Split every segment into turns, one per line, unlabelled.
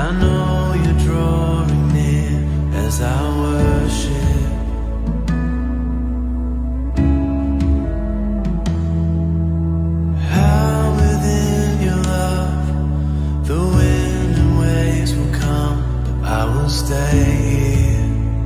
I know you're drawing near as I worship. How within your love the wind and waves will come, but I will stay here.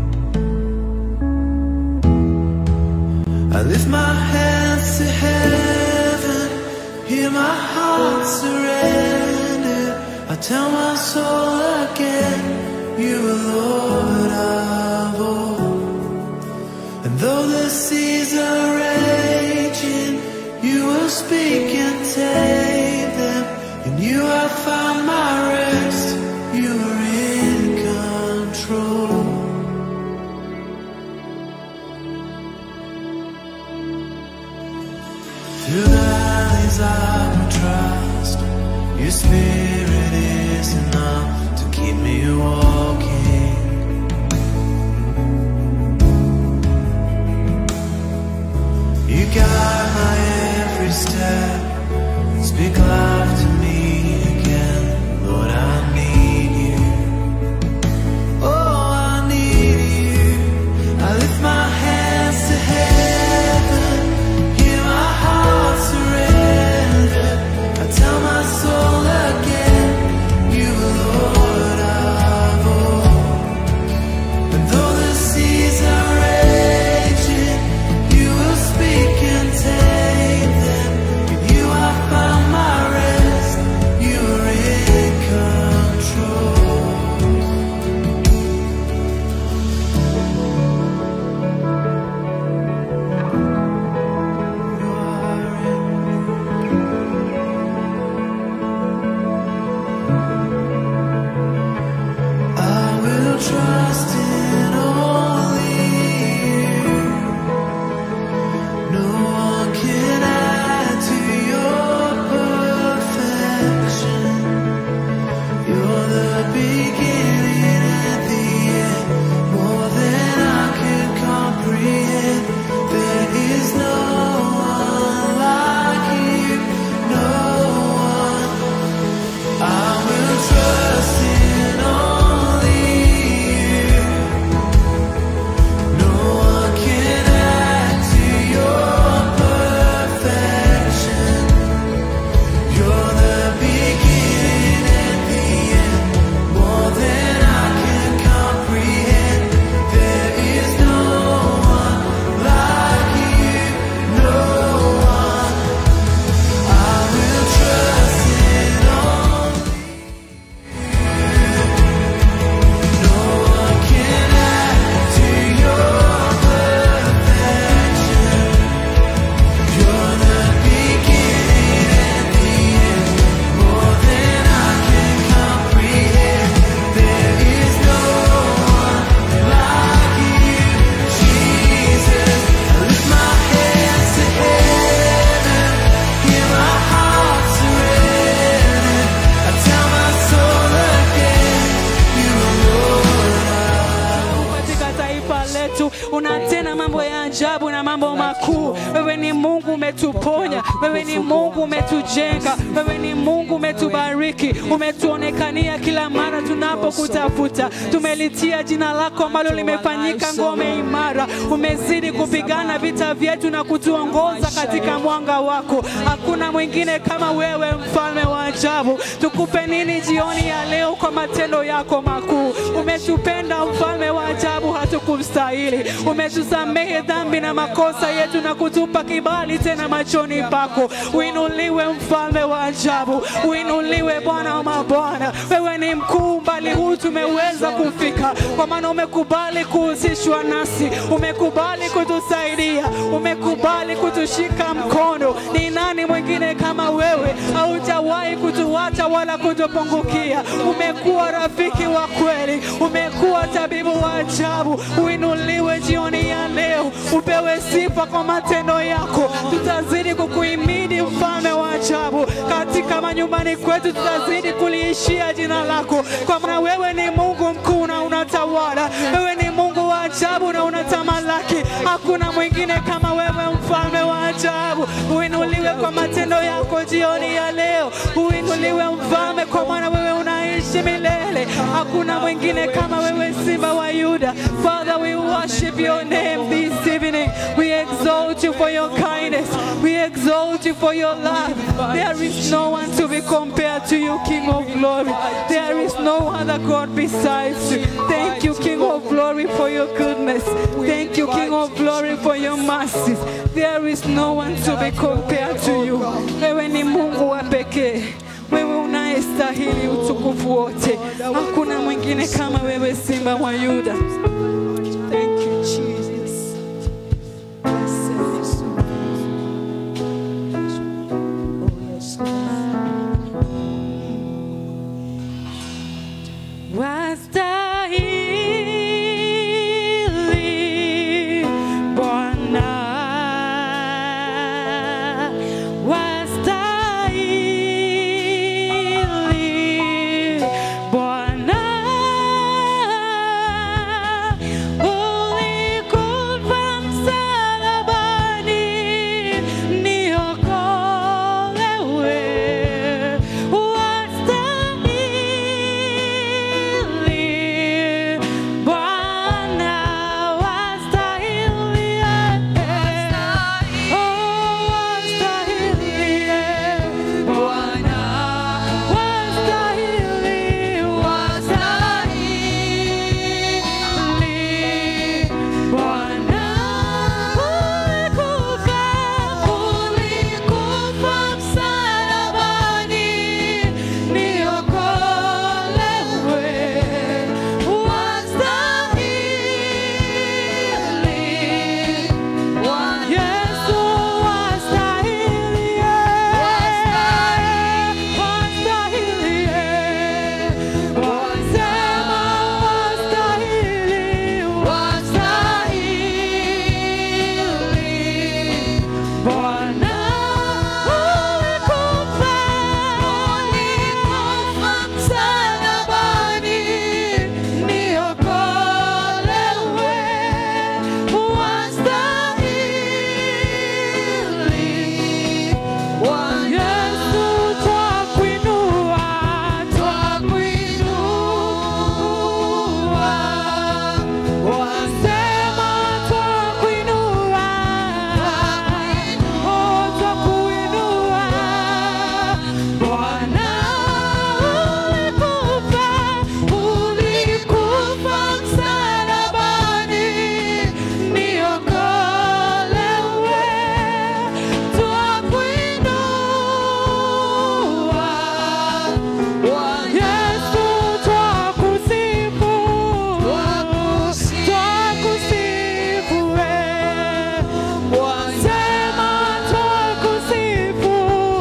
I lift my hands to heaven, hear my heart surrender. I tell my soul again, you are Lord of all. And though the seas are raging, you will speak and tame them. And you have found my rest, you are in control. Through valleys I will trust. Your spirit is enough to keep me walking. You guide my every step. Speak life to me again, Lord. I need you. Oh, I need you. I lift my hands to heaven, hear my heart surrender. I tell my soul again, you are Lord of all. And though the seas are raging, you will speak and tame them. In you I found my rest. You are in control. You are in I will trust in only you. No one can add to your perfection. You're the beginning and the end, more than I can comprehend. There is no one like you, no one. I will trust in only you. No one can add to your perfection. You're the beginning and the end, more than I can comprehend. There is no one like you, no one. I will trust in only no one can add to your perfection. You're the beginning and the end, more than I can comprehend. There is no one like you, Jesus. I lift my hands to heaven, hear my heart surrender. I tell my soul again, you are Lord.
katika taifa letu unatenda mambo ya ajabu na mambo makuu. Wewe ni Mungu umetuponya, wewe ni Mungu umetujenga, wewe ni Mungu umetubariki, umetuonekania kila mara tunapokutafuta. Tumelitia jina lako ambalo limefanyika ngome imara. Umezidi kupigana vita vyetu na kutuongoza katika mwanga wako. Hakuna mwingine kama wewe, mfalme wa ajabu. Tukupe nini jioni ya leo kwa matendo yako makuu? Umetupenda mfalme wa ajabu, hatukustahili. Umetusamehe dhambi na makosa yetu na kutupa kibali tena machoni pako. Uinuliwe mfalme wa ajabu, uinuliwe Bwana wa mabwana. Wewe ni mkuu, mbali huu tumeweza kufika, kwa maana umekubali kuhusishwa nasi, umekubali kutusaidia, umekubali kutushika mkono. Ni nani mwingine kama wewe? Haujawahi kutuacha wala kutupungukia. Umekuwa rafiki wa kweli, umekuwa tabibu wa ajabu. Uinuliwe jioni ya leo, upewe sifa kwa matendo yako. Tutazidi kukuhimidi mfalme wa ajabu, katika manyumbani kwetu tutazidi kuliishia jina lako, kwa maana wewe ni Mungu mkuu na unatawala. Wewe ni Mungu wa ajabu na unatamalaki. Hakuna mwingine kama wewe, mfalme wa ajabu. Uinuliwe kwa matendo yako jioni ya leo, uinuliwe mfalme, kwa maana wewe unaishi unaishi milele. Hakuna mwingine kama wewe, Simba wa Yuda. Father, we worship your name this evening. We exalt you for your kindness. We exalt you for your love. There is no one to be compared to you, King of glory. There is no other God besides you. Thank you, King of glory, for your goodness. Thank you, King of glory, for your mercies. There is no one to be compared to you. Wewe ni Mungu wa pekee. Wewe unayestahili utukufu wote. Hakuna mwingine kama wewe, Simba wa Yuda. Thank you, Jesus. Wastahili Bwana, wastahili Bwana, ulikufa msalabani niokolewe, wastahili Bwana, wastahili Oh, wastahili Bwana, wastahili, wastahili Bwana, ulikufa, ulikufa msalabani niokolewe, wastahili Yesu wastahili, wastahili, wasema wastahili, wastahili Bwana ulikufa, ulikufa msalabani niokolewe, wastahili Yesu twakuinua, twakuinua, wasema twakuinua, oh, twakuinua. Bwana ulikufa, ulikufa msalabani niokolewe, twakuinua. Yesu twakusifu, twakusifu wewe. Wasema twakusifu,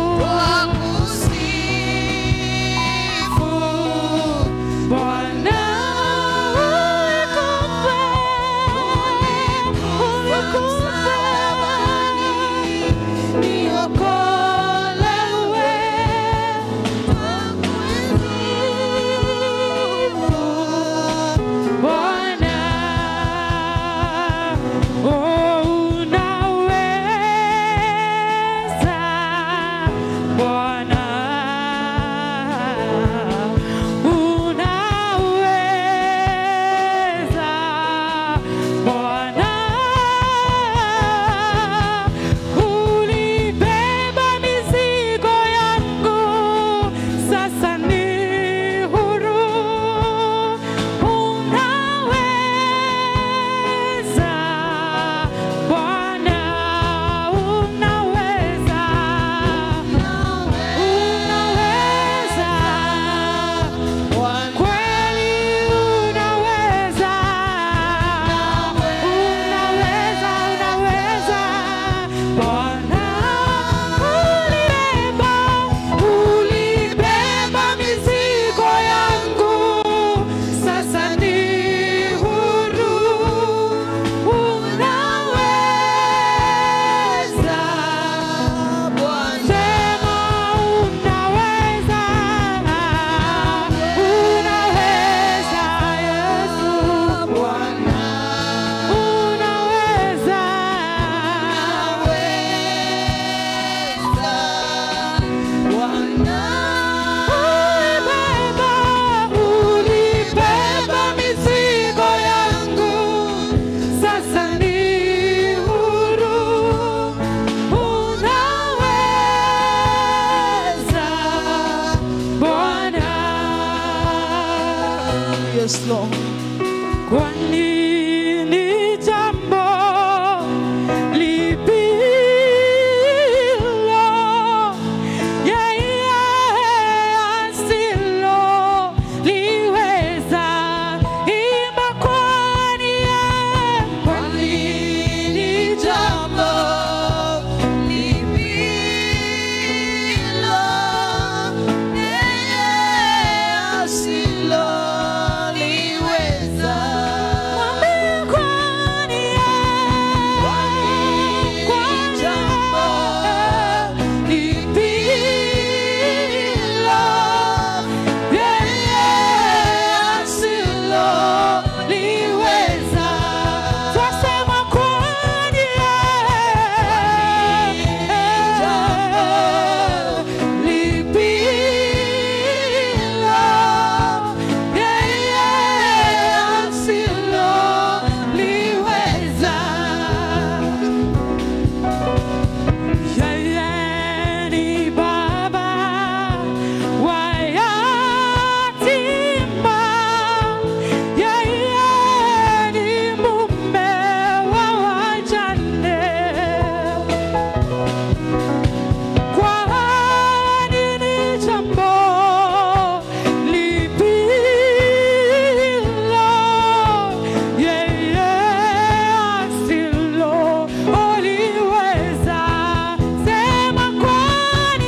Bwana ulikufa, ulikufa niokolewe, Bwana oh, unaweza Bwana unaweza
Yes, Lord.
Kwa nini jambo lipi hilo yeye asiloliweza? Imba kwani yeye, kwa nini jambo mwambie kwani yeye, kwani yeye lipi hilo yeye asiloliweza? Twasema kwani yeye lipi hilo yeye asiloliweza? Yeye ni baba wa yatima, yeye ni mume wa wajane. Kwa nini jambo lipi hilo yeye asiloliweza? Sema kwani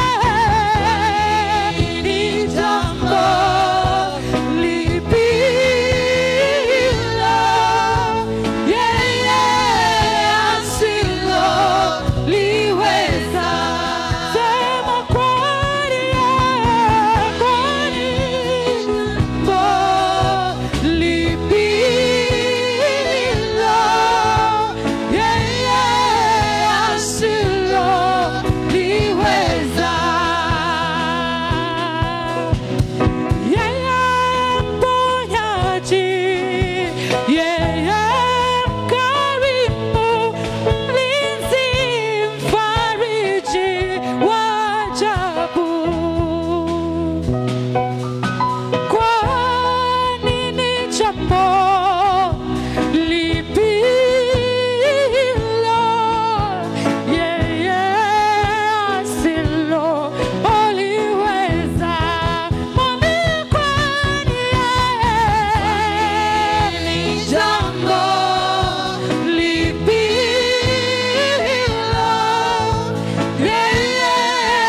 yeye ni jambo lipi hilo yeye asiloliweza? Sema kwani yeye, kwani jambo lipi hilo yeye asiloliweza? Yeye mponyaji, yeye mkarimu, mlinzi, mfariji wa ajabu. Kwa nini jambo lipi hilo yeye asiloliweza? Mwambie kwani yeye ni jambo lipi hilo yeye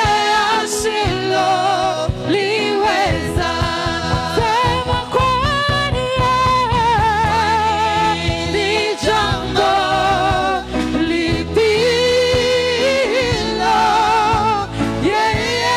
asiloliweza? Sema kwani yeye ni jambo lipi hilo yeye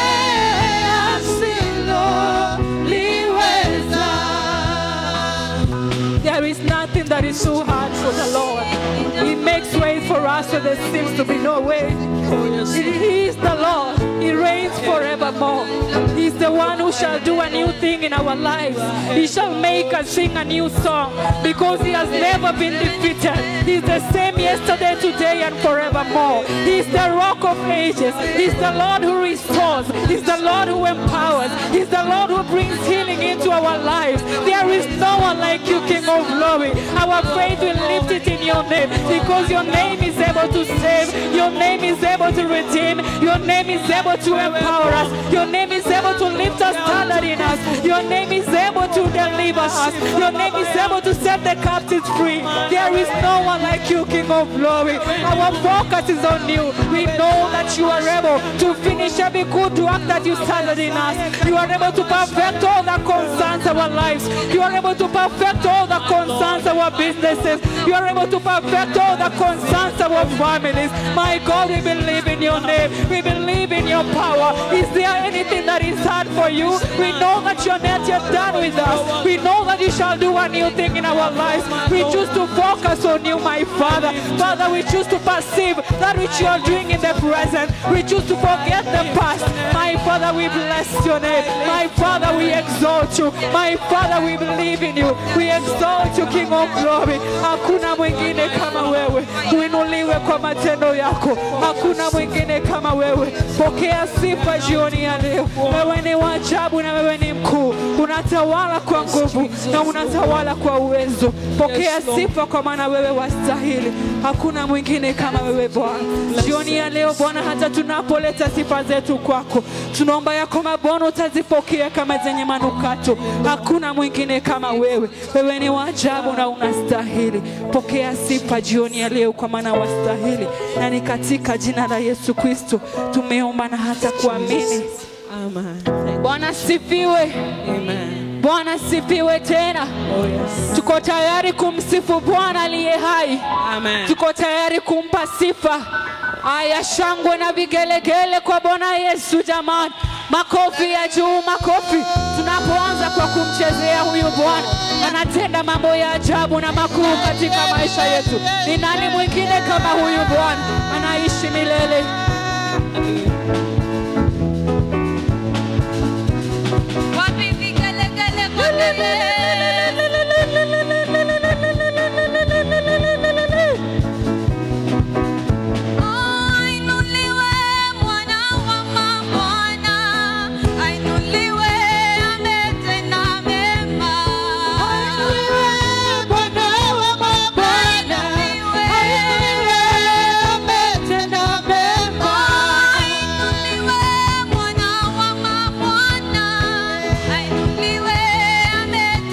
asiloliweza? There is nothing that is too hard for the Lord. He makes way for us where there seems to be no way. He is the Lord. He reigns forevermore. He's the one who shall do a new thing in our lives. He shall make us sing a new song because He has never been defeated. He's the same yesterday, today, and forevermore. He's the rock of ages. He's the Lord who restores. He's the Lord who empowers. He's the Lord who brings healing into our lives. There is no one like you, King of glory. Our faith will lift it in your name because your name is able to save. Your name is able to redeem. Your name is able to empower us. Your name is able to lift us standard in us. Your name is able to deliver us. Your name is able to set the captives free. There is no one like you, King of glory. Our focus is on you. We know that you are able to finish every good work that you started in us. You are able to perfect all that concerns our lives. You are able to perfect all that concerns our businesses. You are able to perfect all that concerns our families. My God, we believe in your name. We believe in your power. Is there anything that is hard for you? We know that you're not yet done with us. We know that you shall do a new thing in our lives. We choose to focus on you, my Father. Father, we choose to perceive that which you are doing in the present. We choose to forget the past. My Father, we bless your name. My Father, we exalt you. My Father, we believe in you. We exalt you, King of glory. Hakuna mwingine kama wewe. Uinuliwe kwa matendo yako. Hakuna mwingine kama wewe. Pokea sifa jioni ya leo. Wewe ni wa ajabu na wewe ni mkuu. Unatawala kwa nguvu. na unatawala kwa uwezo. Pokea
Yes, Lord.
sifa kwa maana wewe wastahili. Hakuna mwingine kama wewe Bwana. Jioni ya leo Bwana, hata tunapoleta sifa zetu kwako, tunaomba ya kwamba Bwana utazipokea kama zenye manukato. Hakuna mwingine kama wewe. Wewe ni wa ajabu na unastahili. Pokea sifa jioni ya leo kwa maana wastahili, na ni katika jina la Yesu Kristo tumeomba na hata kuamini.
Amen. Thank
Bwana sifiwe,
you. Amen.
Bwana sifiwe tena.
Oh, yes.
Tuko tayari kumsifu Bwana aliye hai.
Amen.
Tuko tayari kumpa sifa. Aya, shangwe na vigelegele kwa Bwana Yesu jamani, makofi ya juu, makofi tunapoanza kwa kumchezea huyu Bwana. Anatenda mambo ya ajabu na makuu katika maisha yetu. Ni nani mwingine kama huyu Bwana? Anaishi milele.
Wapi vigelegele kwa Ainuliwe mwana wa mabwana, ainuliwe ametenda mema. Ainuliwe mwana wa mabwana, ainuliwe ametenda mema. Ainuliwe mwana wa mabwana, ainuliwe ametenda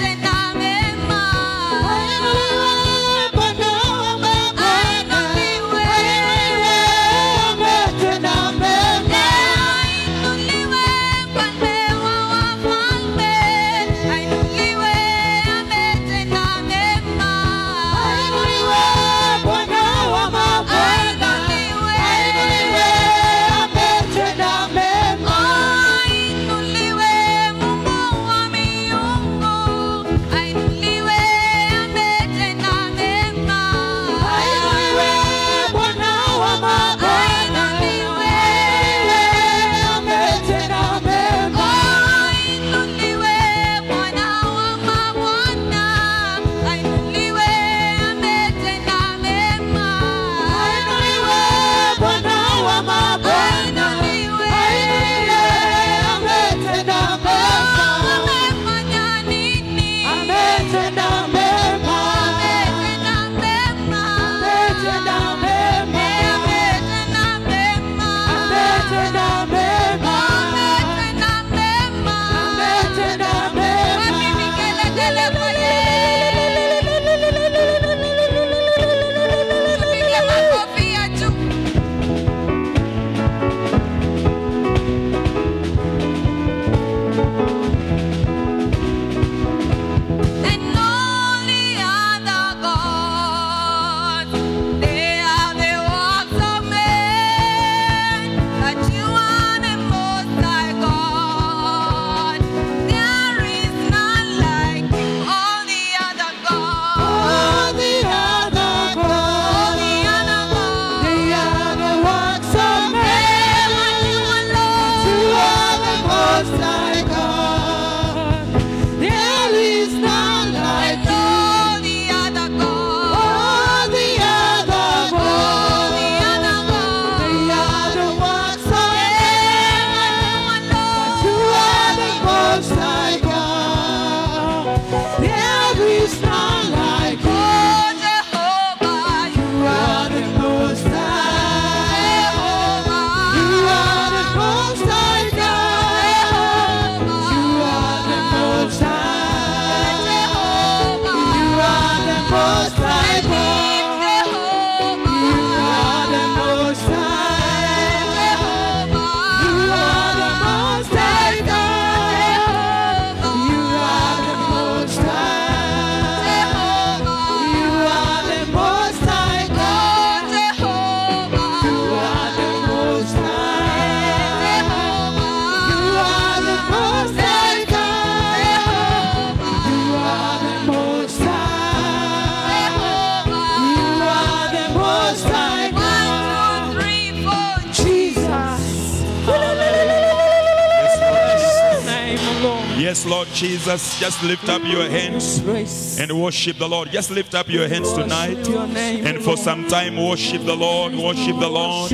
Yes, Lord Jesus, just lift up your hands
Praise.
and worship the Lord. Just lift up your hands tonight.
Worship your name,
And for some time, worship the Lord, worship the Lord.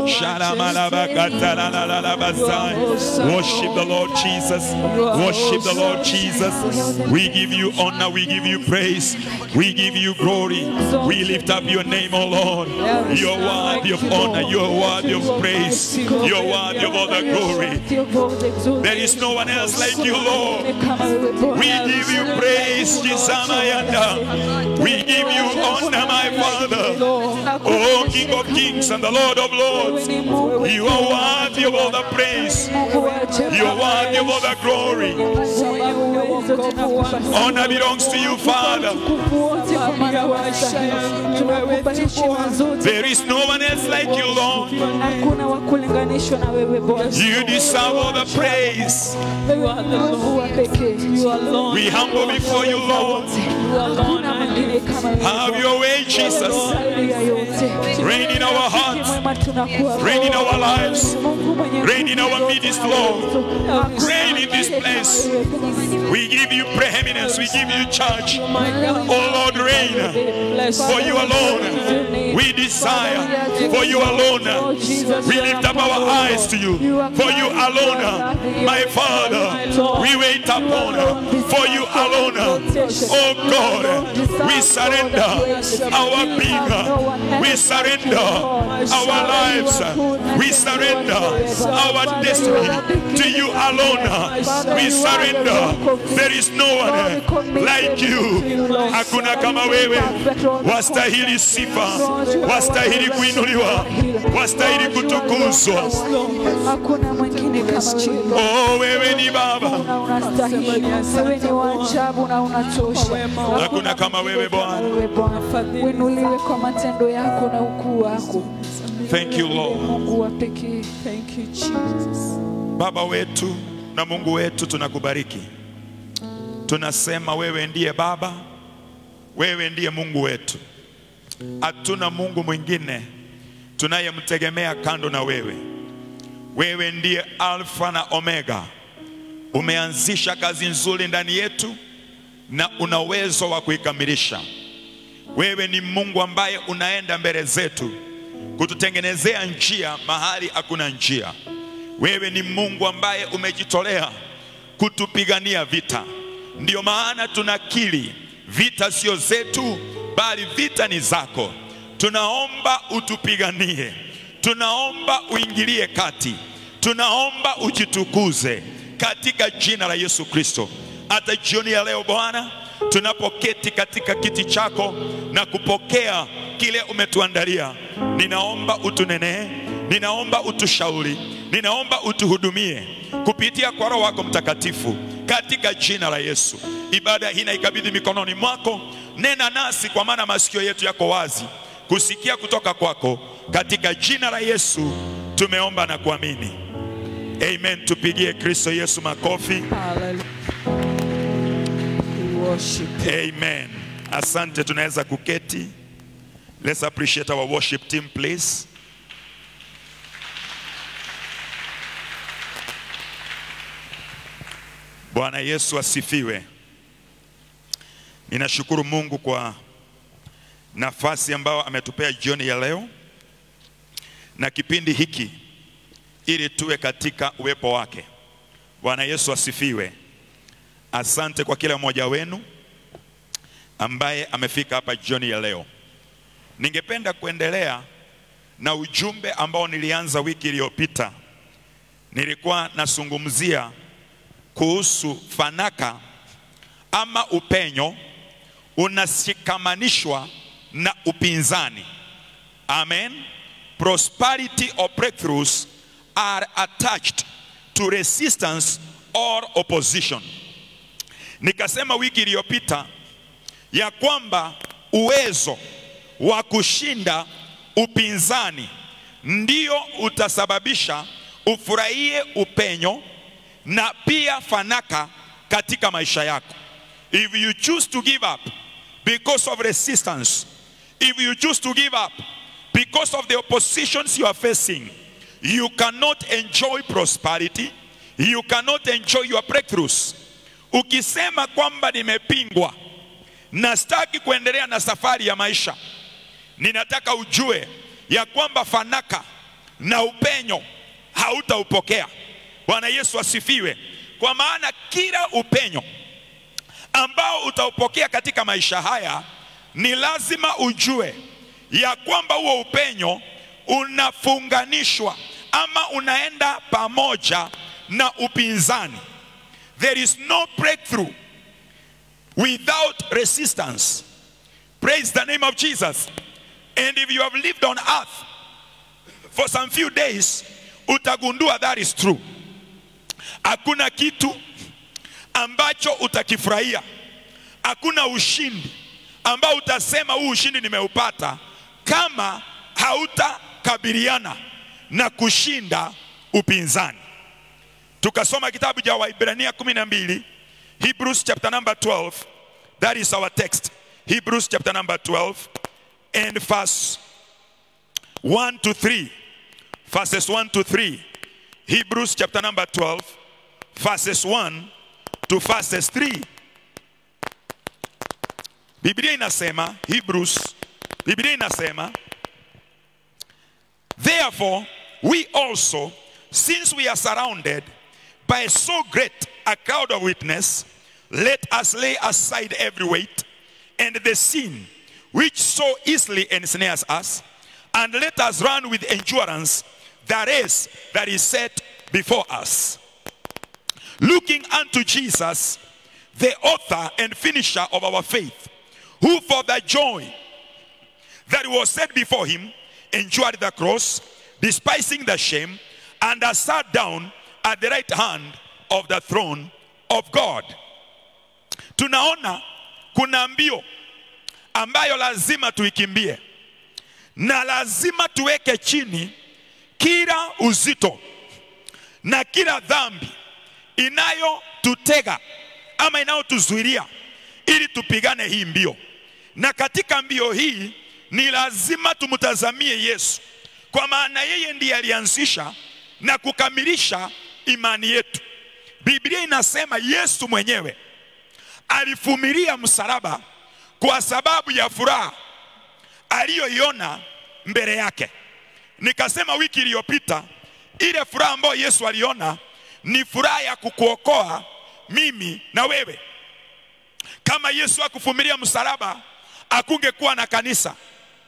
Shalamalabakatalalalalabasai. Worship the Lord Jesus. Worship the Lord Jesus. We give you honor, we give you praise, we give you glory. We lift up your name, O Lord. You're worthy of honor, you're worthy of praise, you're worthy of all the glory. There is no one else like you, Lord. We give you praise, Jisamayanda. We give you honor, my Father. Oh, King of kings and the Lord of lords. You are worthy of all the praise. You are worthy of all the glory. Honor belongs to you, Father. There is no one else like you, Lord.
hakuna wa kulinganishwa na wewe Bwana.
You deserve all the praise.
Wewe ni Mungu wa pekee.
We humble before you, Lord.
Hakuna mwingine kama wewe
Have
Bwana.
your way, Jesus.
Zaidi ya yote.
Reign in our hearts.
Mwema tunakuwa
Reign in our lives.
Mungu mwenye
Reign in our midst, Lord.
Hakuna
Reign in this place. We give you preeminence. We give you charge. Oh Lord, reign. For you alone we desire. For you alone we lift up our eyes to you. For you alone, my Father, we wait upon. For you alone, oh God, we surrender our being. We surrender our lives. We surrender our destiny to you alone. We surrender. There is no one like you. Hakuna kama wewe. Wastahili sifa, wastahili kuinuliwa, wastahili kutukuzwa.
Hakuna mwingine kama wewe.
Oh, wewe ni Baba,
Na unastahili. Wewe ni wa ajabu na unatosha.
hakuna kama wewe Bwana.
Wewe Bwana. Uinuliwe kwa matendo yako na ukuu wako.
Thank you Lord.
Mungu wa pekee.
Thank you, Jesus.
Baba wetu na Mungu wetu, tunakubariki. Tunasema wewe ndiye Baba, wewe ndiye Mungu wetu. Hatuna Mungu mwingine tunayemtegemea kando na wewe. Wewe ndiye Alfa na Omega. Umeanzisha kazi nzuri ndani yetu na una uwezo wa kuikamilisha. Wewe ni Mungu ambaye unaenda mbele zetu kututengenezea njia mahali hakuna njia. Wewe ni Mungu ambaye umejitolea kutupigania vita. Ndiyo maana tunakiri vita sio zetu, bali vita ni zako. Tunaomba utupiganie, tunaomba uingilie kati, tunaomba ujitukuze katika jina la Yesu Kristo. Hata jioni ya leo Bwana, tunapoketi katika kiti chako na kupokea kile umetuandalia, ninaomba utunenee, ninaomba utushauri, ninaomba utuhudumie kupitia kwa Roho wako Mtakatifu katika jina la Yesu. Ibada hii naikabidhi mikononi mwako, nena nasi, kwa maana masikio yetu yako wazi kusikia kutoka kwako. Katika jina la Yesu tumeomba na kuamini, amen. Tupigie Kristo Yesu makofi.
Hallelujah. We worship you.
Amen. Asante, tunaweza kuketi. Let's appreciate our worship team please. Bwana Yesu asifiwe. Ninashukuru Mungu kwa nafasi ambayo ametupea jioni ya leo na kipindi hiki ili tuwe katika uwepo wake. Bwana Yesu asifiwe. Asante kwa kila mmoja wenu ambaye amefika hapa jioni ya leo. Ningependa kuendelea na ujumbe ambao nilianza wiki iliyopita. Nilikuwa nazungumzia kuhusu fanaka ama upenyo unashikamanishwa na upinzani. Amen. Prosperity or breakthroughs are attached to resistance or opposition. Nikasema wiki iliyopita ya kwamba uwezo wa kushinda upinzani ndio utasababisha ufurahie upenyo na pia fanaka katika maisha yako. If you choose to give up because of resistance, if you choose to give up because of the oppositions you are facing, you cannot enjoy prosperity, you cannot enjoy your breakthroughs. ukisema kwamba nimepingwa na sitaki kuendelea na safari ya maisha, ninataka ujue ya kwamba fanaka na upenyo hautaupokea. Bwana Yesu asifiwe. Kwa maana kila upenyo ambao utaupokea katika maisha haya, ni lazima ujue ya kwamba huo upenyo unafunganishwa ama unaenda pamoja na upinzani. There is no breakthrough without resistance. Praise the name of Jesus. And if you have lived on earth for some few days, utagundua that is true. Hakuna kitu ambacho utakifurahia, hakuna ushindi ambao utasema huu ushindi nimeupata, kama hautakabiliana na kushinda upinzani. Tukasoma kitabu cha Waibrania 12, Hebrews chapter number 12. That is our text. Hebrews chapter number 12 and verse 1 to 3. Verses 1 to 3. Hebrews chapter number 12, verses 1 to verses 3. Biblia inasema Hebrews, Biblia inasema Therefore, we also, since we are surrounded by so great a cloud of witness, let us lay aside every weight and the sin which so easily ensnares us, and let us run with endurance the race that is set before us. Looking unto Jesus, the author and finisher of our faith, who for the joy that was set before him endured the cross, despising the shame, and has sat down at the right hand of the throne of God. Tunaona kuna mbio ambayo lazima tuikimbie na lazima tuweke chini kila uzito na kila dhambi inayotutega ama inayotuzuilia ili tupigane hii mbio. Na katika mbio hii ni lazima tumtazamie Yesu, kwa maana yeye ndiye alianzisha na kukamilisha imani yetu. Biblia inasema Yesu mwenyewe alivumilia msalaba kwa sababu ya furaha aliyoiona mbele yake. Nikasema wiki iliyopita, ile furaha ambayo Yesu aliona ni furaha ya kukuokoa mimi na wewe. Kama Yesu akuvumilia msalaba, akungekuwa na kanisa,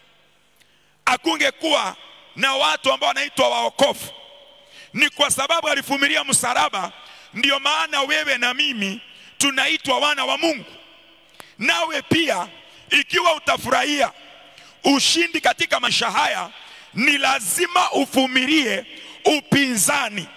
akungekuwa na watu ambao wanaitwa waokofu. Ni kwa sababu alivumilia msalaba, ndio maana wewe na mimi tunaitwa wana wa Mungu. Nawe pia ikiwa utafurahia ushindi katika maisha haya, ni lazima uvumilie upinzani.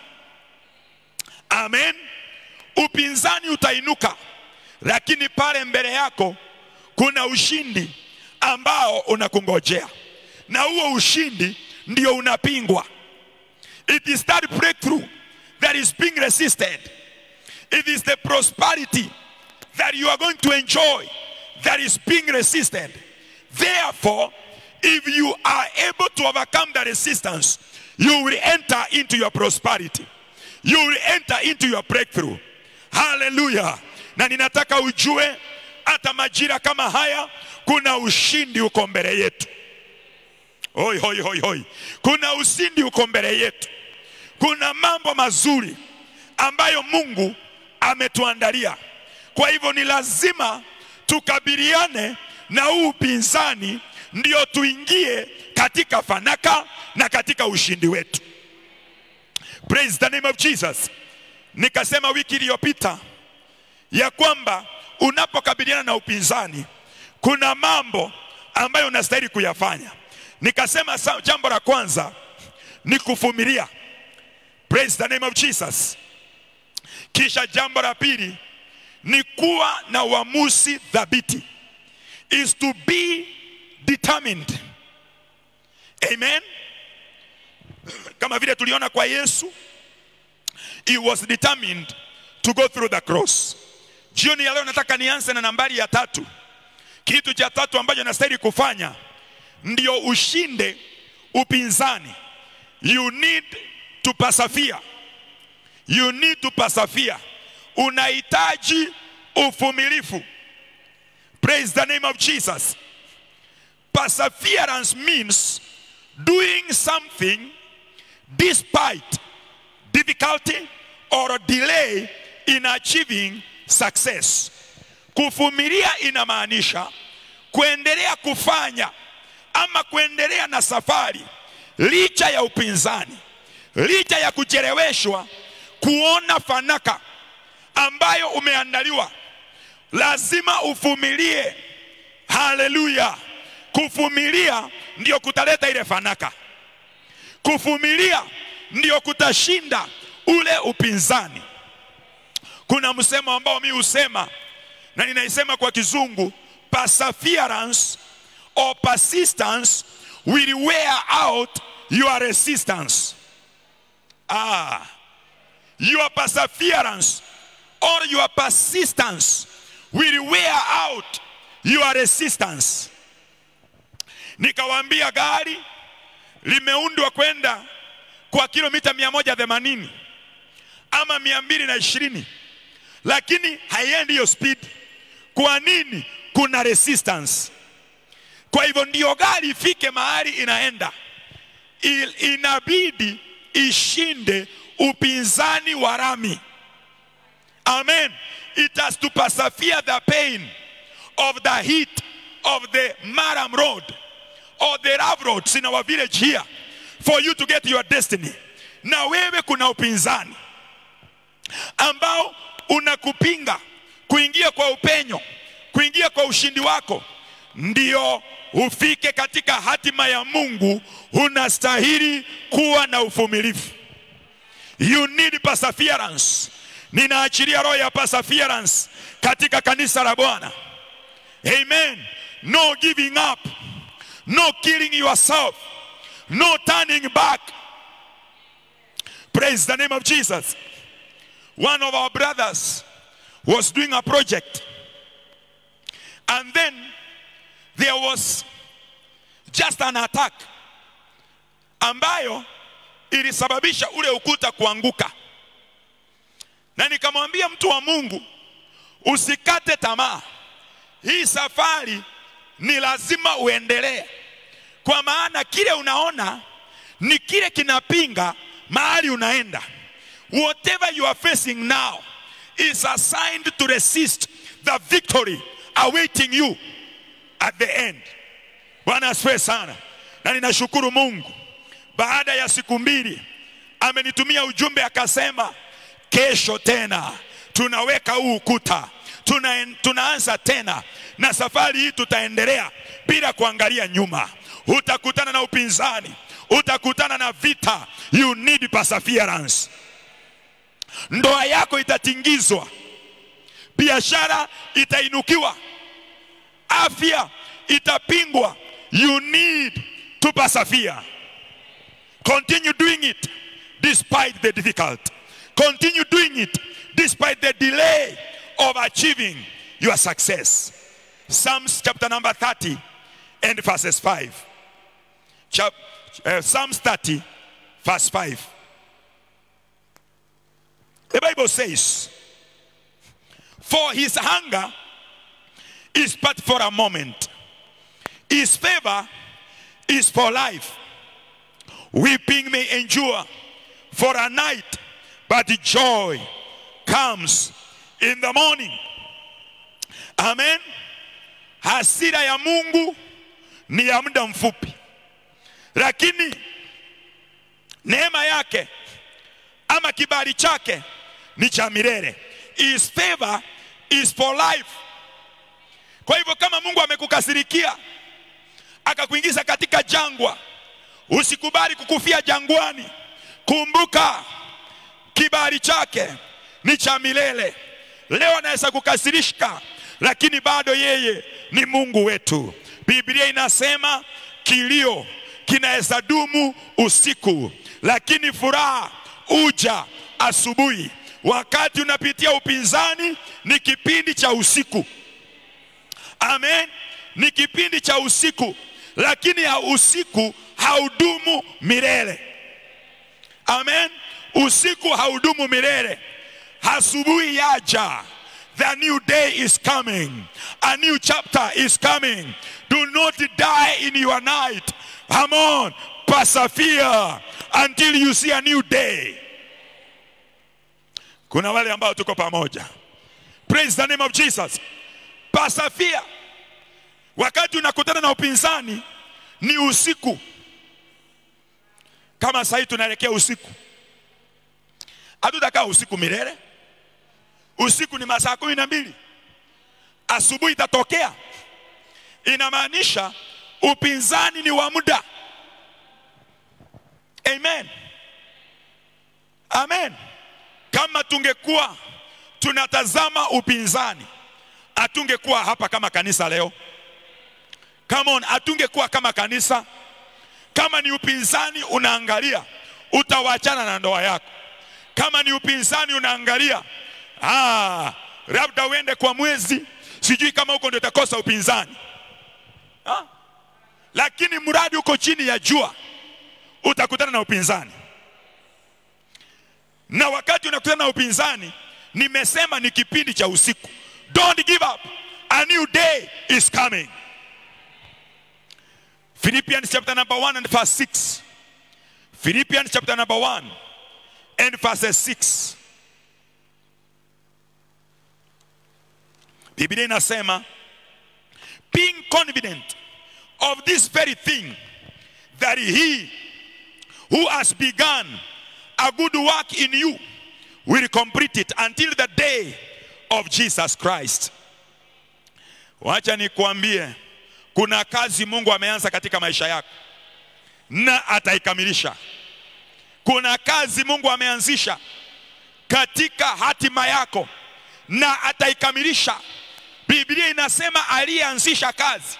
Amen. Upinzani utainuka, lakini pale mbele yako kuna ushindi ambao unakungojea, na huo ushindi ndio unapingwa. It is that breakthrough that is being resisted. It is the prosperity that you are going to enjoy that is being resisted. Therefore, if you are able to overcome the resistance, you will enter into your prosperity. You will enter into your breakthrough. Hallelujah. Na ninataka ujue hata majira kama haya kuna ushindi uko mbele yetu. Hoi, hoi, hoi, hoi. Kuna ushindi uko mbele yetu. Kuna mambo mazuri ambayo Mungu ametuandalia. Kwa hivyo ni lazima tukabiliane na huu upinzani, ndio tuingie katika fanaka na katika ushindi wetu. Praise the name of Jesus. Nikasema wiki iliyopita ya kwamba unapokabiliana na upinzani kuna mambo ambayo unastahili kuyafanya. Nikasema sa- jambo la kwanza ni kuvumilia. Praise the name of Jesus. Kisha jambo la pili ni kuwa na uamuzi thabiti, is to be determined. Amen. Kama vile tuliona kwa Yesu, he was determined to go through the cross. Jioni ya leo nataka nianze na nambari ya tatu. Kitu cha tatu ambacho nastahili kufanya ndio ushinde upinzani. You need to persevere. You need to persevere. unahitaji uvumilivu. Praise the name of Jesus. Perseverance means doing something despite difficulty or delay in achieving success. Kuvumilia inamaanisha kuendelea kufanya ama kuendelea na safari licha ya upinzani, licha ya kucheleweshwa kuona fanaka ambayo umeandaliwa. Lazima uvumilie. Haleluya! Kuvumilia ndio kutaleta ile fanaka. Kuvumilia ndio kutashinda ule upinzani. Kuna msemo ambao mi husema na ninaisema kwa kizungu, perseverance or persistence will wear out your resistance. Ah, your perseverance or your persistence will wear out your resistance. Nikawaambia gari limeundwa kwenda kwa kilomita 180 ama 220 lakini haiendi hiyo speed. Kwa nini? Kuna resistance. Kwa hivyo ndio gari ifike mahali inaenda, Il, inabidi ishinde upinzani wa rami. Amen. It has to persevere the pain of the heat of the Maram road or the rough roads in our village here for you to get your destiny. Na wewe kuna upinzani ambao unakupinga kuingia kwa upenyo, kuingia kwa ushindi wako, ndio ufike katika hatima ya Mungu. Unastahili kuwa na uvumilivu. You need perseverance. Ninaachilia roho ya perseverance katika kanisa la Bwana. Amen. No giving up, no killing yourself, no turning back. Praise the name of Jesus. One of our brothers was doing a project, and then there was just an attack ambayo ilisababisha ule ukuta kuanguka, na nikamwambia mtu wa Mungu, usikate tamaa, hii safari ni lazima uendelee, kwa maana kile unaona ni kile kinapinga mahali unaenda. Whatever you are facing now is assigned to resist the victory awaiting you at the end. Bwana asifiwe sana, na ninashukuru Mungu. Baada ya siku mbili amenitumia ujumbe akasema, kesho tena tunaweka huu ukuta, tuna, tunaanza tena na safari hii tutaendelea bila kuangalia nyuma. Utakutana na upinzani, utakutana na vita. You need perseverance. Ndoa yako itatingizwa, biashara itainukiwa, afya itapingwa. You need to persevere. Continue doing it despite the difficulty. Continue doing it despite the delay of achieving your success. Psalms chapter number 30 and verses 5. Chap, uh, Psalms 30, verse 5. The Bible says, For his hunger is but for a moment, his favor is for life. Weeping may endure for a night, but joy comes in the morning. Amen. Hasira ya Mungu ni ya muda mfupi, lakini neema yake ama kibali chake ni cha milele. His favor is for life. Kwa hivyo kama Mungu amekukasirikia akakuingiza katika jangwa, usikubali kukufia jangwani. Kumbuka kibali chake ni cha milele. Leo anaweza kukasirishka, lakini bado yeye ni Mungu wetu. Biblia inasema kilio kinaweza dumu usiku, lakini furaha uja asubuhi. Wakati unapitia upinzani, ni kipindi cha usiku. Amen, ni kipindi cha usiku, lakini ya usiku haudumu milele. Amen, usiku haudumu milele. asubuhi yaja the new day is coming a new chapter is coming do not die in your night come on persevere until you see a new day kuna wale ambao tuko pamoja praise the name of jesus persevere wakati unakutana na upinzani ni usiku kama sahii tunaelekea usiku hatutakaa usiku milele usiku ni masaa kumi na mbili asubuhi itatokea inamaanisha upinzani ni wa muda amen amen kama tungekuwa tunatazama upinzani hatungekuwa hapa kama kanisa leo come on hatungekuwa kama kanisa kama ni upinzani unaangalia utawachana na ndoa yako kama ni upinzani unaangalia ah, labda uende kwa mwezi sijui kama huko ndio utakosa upinzani ah? lakini mradi uko chini ya jua utakutana na upinzani na wakati unakutana na upinzani nimesema ni kipindi cha usiku don't give up a new day is coming philippians chapter number 1 and verse 6 philippians chapter number 1 and verse 6 biblia inasema being confident of this very thing that he who has begun a good work in you will complete it until the day of Jesus Christ. Wacha nikuambie, kuna kazi Mungu ameanza katika maisha yako na ataikamilisha. Kuna kazi Mungu ameanzisha katika hatima yako na ataikamilisha. Biblia inasema aliyeanzisha kazi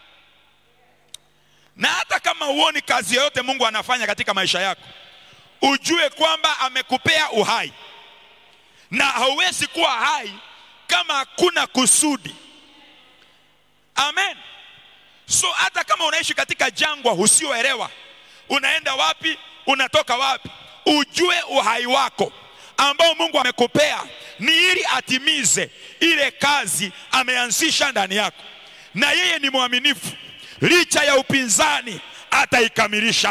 na hata kama huoni kazi yoyote Mungu anafanya katika maisha yako, ujue kwamba amekupea uhai na hauwezi kuwa hai kama hakuna kusudi. Amen. So hata kama unaishi katika jangwa usioelewa unaenda wapi, unatoka wapi, ujue uhai wako ambao Mungu amekupea ni ili atimize ile kazi ameanzisha ndani yako, na yeye ni mwaminifu licha ya upinzani ataikamilisha.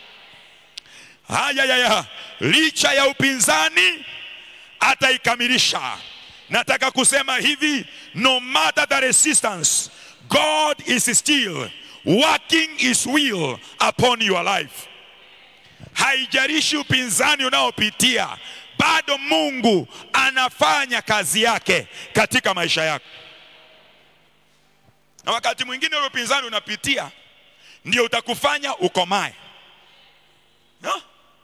Haya ya, ya. licha ya upinzani ataikamilisha. Nataka kusema hivi, no matter the resistance, God is still working his will upon your life. Haijalishi upinzani unaopitia, bado Mungu anafanya kazi yake katika maisha yako na wakati mwingine ule upinzani unapitia ndio utakufanya ukomae no?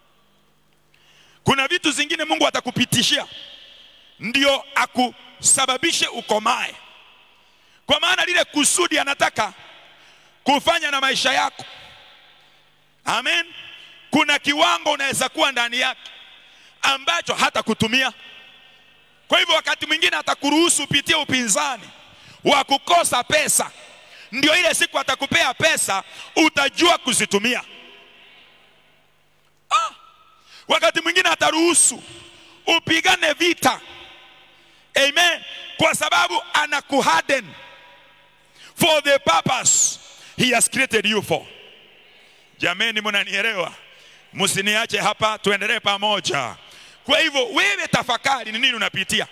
kuna vitu zingine mungu atakupitishia ndio akusababishe ukomae kwa maana lile kusudi anataka kufanya na maisha yako amen kuna kiwango unaweza kuwa ndani yake ambacho hata kutumia kwa hivyo wakati mwingine atakuruhusu upitie upinzani wa kukosa pesa, ndio ile siku atakupea pesa utajua kuzitumia. Ah, wakati mwingine ataruhusu upigane vita, amen, kwa sababu anakuharden for the purpose he has created you for. Jameni, mnanielewa? Msiniache hapa, tuendelee pamoja. Kwa hivyo wewe tafakari ni nini unapitia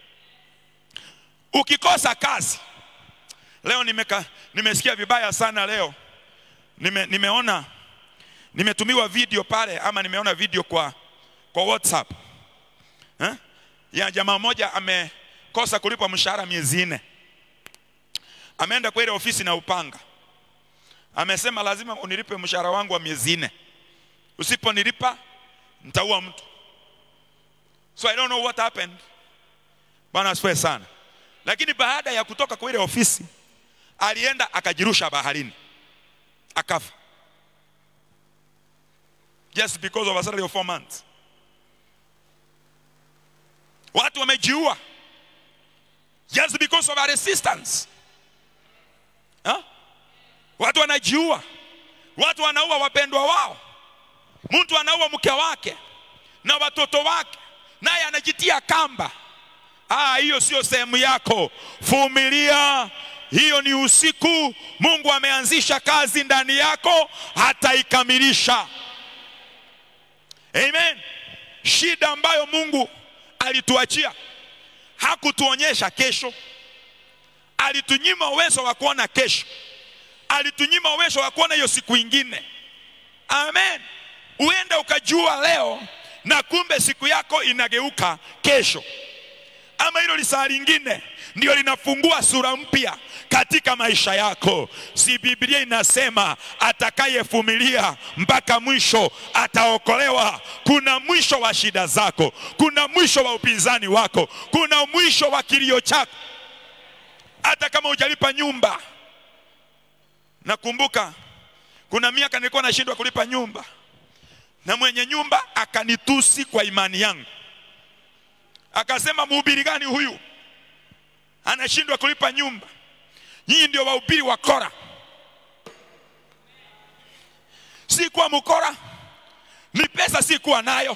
ukikosa kazi leo nimeka, nimesikia vibaya sana leo nime, nimeona nimetumiwa video pale ama nimeona video kwa, kwa whatsapp eh? ya jamaa mmoja amekosa kulipwa mshahara miezi nne ameenda kwa ile ofisi na upanga amesema lazima unilipe mshahara wangu wa miezi nne usiponilipa nitaua mtu so i don't know what happened bwana asifiwe sana lakini baada ya kutoka kwa ile ofisi alienda akajirusha baharini akafa just because of a salary of four months watu wamejiua just because of a resistance ha? watu wanajiua watu wanaua wapendwa wao mtu anaua mke wake na watoto wake naye anajitia kamba. Ah, hiyo sio sehemu yako. Vumilia, hiyo ni usiku. Mungu ameanzisha kazi ndani yako, hataikamilisha. Amen. Shida ambayo Mungu alituachia, hakutuonyesha kesho, alitunyima uwezo wa kuona kesho, alitunyima uwezo wa kuona hiyo siku ingine. Amen. Uenda ukajua leo na kumbe siku yako inageuka kesho, ama hilo lisaa lingine ndio linafungua sura mpya katika maisha yako. Si Biblia inasema atakayevumilia mpaka mwisho ataokolewa? Kuna mwisho wa shida zako, kuna mwisho wa upinzani wako, kuna mwisho wa kilio chako, hata kama hujalipa nyumba. Nakumbuka kuna miaka nilikuwa nashindwa kulipa nyumba, na mwenye nyumba akanitusi kwa imani yangu, akasema mhubiri gani huyu anashindwa kulipa nyumba? Nyinyi ndio wahubiri wa Kora. Si kuwa mkora, ni pesa si kuwa nayo,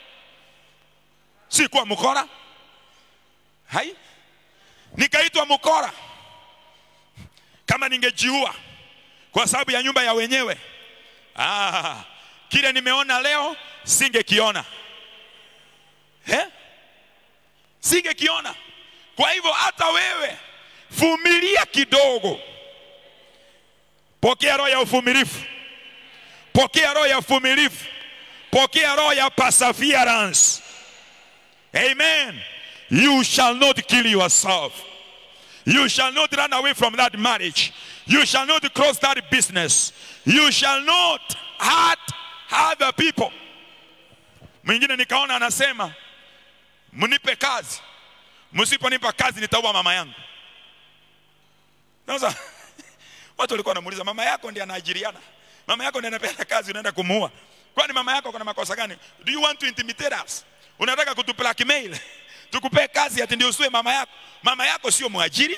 si kuwa mkora. Hai, nikaitwa mkora. Kama ningejiua kwa sababu ya nyumba ya wenyewe, ah, kile nimeona leo singekiona eh? Singekiona. Kwa hivyo hata wewe vumilia kidogo, pokea roho ya uvumilivu, pokea roho ya uvumilivu, pokea roho ya perseverance. Amen. You shall not kill yourself. You shall not run away from that marriage. You shall not cross that business. You shall not hurt other people. Mwingine nikaona anasema mnipe kazi, msiponipa kazi nitaua mama yangu. Sasa watu walikuwa wanamuuliza mama yako ndiye anaajiriana, mama yako ndiye anapeana kazi, unaenda kumuua. Kwani mama yako kuna makosa gani? Do you want to intimidate us? Unataka kutu blackmail tukupee kazi ati ndio usiwe mama yako? Mama yako sio mwajiri.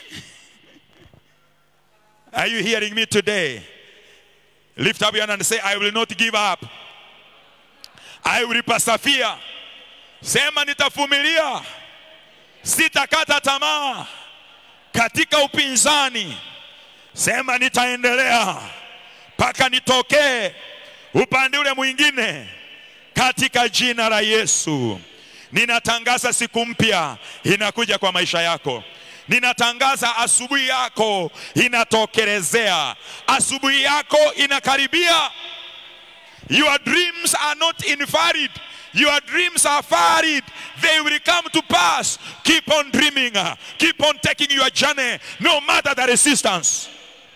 Are you hearing me today? Lift up your hand and say, I will not give up. I will persevere. Sema nitavumilia, sitakata tamaa katika upinzani. Sema nitaendelea mpaka nitokee upande ule mwingine, katika jina la Yesu. Ninatangaza siku mpya inakuja kwa maisha yako. Ninatangaza asubuhi yako inatokelezea, asubuhi yako inakaribia. Your dreams are not invalid. Your dreams are valid. They will come to pass. Keep on dreaming. Keep on taking your journey no matter the resistance.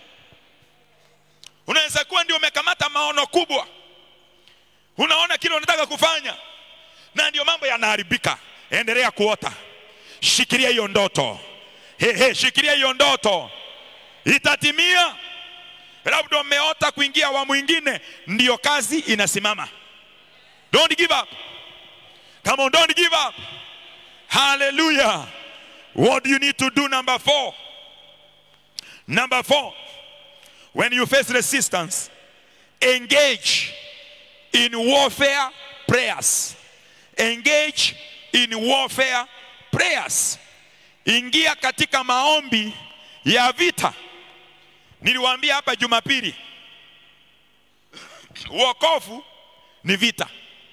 Unaweza kuwa ndio umekamata maono kubwa, unaona kile unataka kufanya na ndio mambo yanaharibika. Endelea kuota, shikilia hiyo ndoto. He, he, shikilia hiyo ndoto, itatimia. Labda umeota kuingia awamu ingine, ndiyo kazi inasimama. Don't give up. Come on, don't give up. Hallelujah. What do you need to do? Number four. Number four. When you face resistance, engage in warfare prayers. Engage in warfare prayers. Ingia katika maombi ya vita. Niliwaambia hapa Jumapili, wokovu ni vita.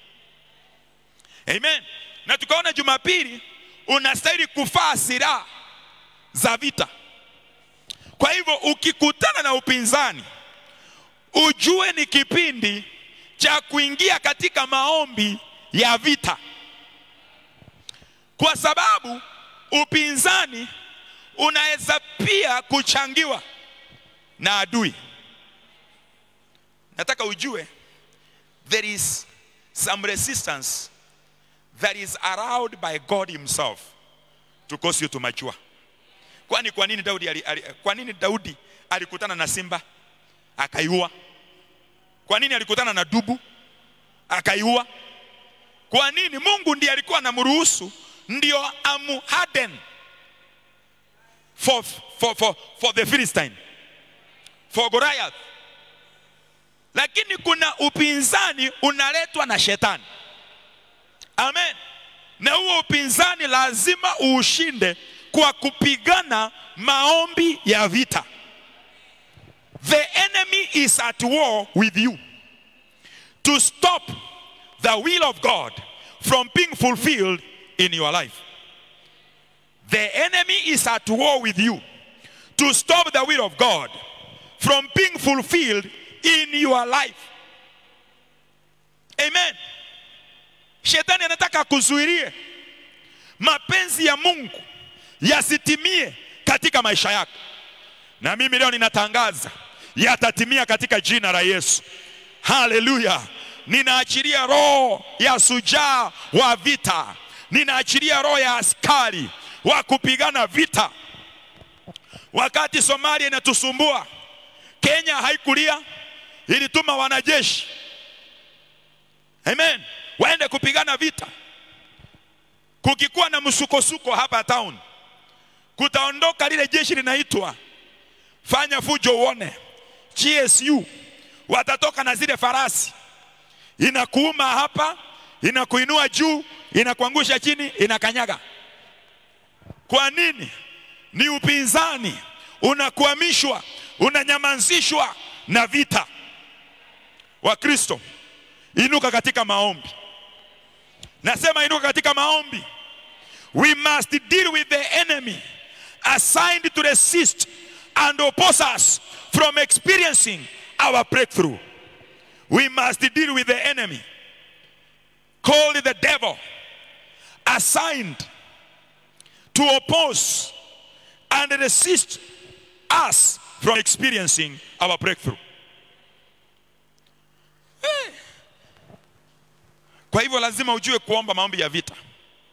Amen. Na tukaona Jumapili unastahili kufaa silaha za vita. Kwa hivyo ukikutana na upinzani, ujue ni kipindi cha kuingia katika maombi ya vita, kwa sababu upinzani unaweza pia kuchangiwa na adui. Nataka ujue there is some resistance that is allowed by God himself to cause you to mature. Kwani kwa nini Daudi ali, ali, kwa nini Daudi alikutana na simba akaiua? Kwa nini alikutana na dubu akaiua? Kwa nini? Mungu ndiye alikuwa anamruhusu ndio amuharden for, for, for, for the Philistine for Goliath. Lakini kuna upinzani unaletwa na shetani. Amen. na huo upinzani lazima uushinde kwa kupigana maombi ya vita. The enemy is at war with you to stop the will of God from being fulfilled in your life. The enemy is at war with you to stop the will of God from being fulfilled in your life. Amen. Shetani anataka kuzuilie mapenzi ya Mungu yasitimie katika maisha yako, na mimi leo ninatangaza yatatimia katika jina la Yesu. Haleluya! Ninaachilia roho ya sujaa wa vita, ninaachilia roho ya askari wa kupigana vita. Wakati Somalia inatusumbua, Kenya haikulia, ilituma wanajeshi amen, waende kupigana vita. Kukikuwa na msukosuko hapa town, kutaondoka lile jeshi linaitwa fanya fujo uone, GSU watatoka na zile farasi, inakuuma hapa, inakuinua juu, inakuangusha chini, inakanyaga. Kwa nini? Ni upinzani, unakwamishwa, unanyamazishwa na vita. Wakristo, inuka katika maombi. Nasema inuka katika maombi. We must deal with the enemy assigned to resist and oppose us from experiencing our breakthrough. We must deal with the enemy called the devil assigned to oppose and resist us from experiencing our breakthrough. Eh. Kwa hivyo lazima ujue kuomba maombi ya vita,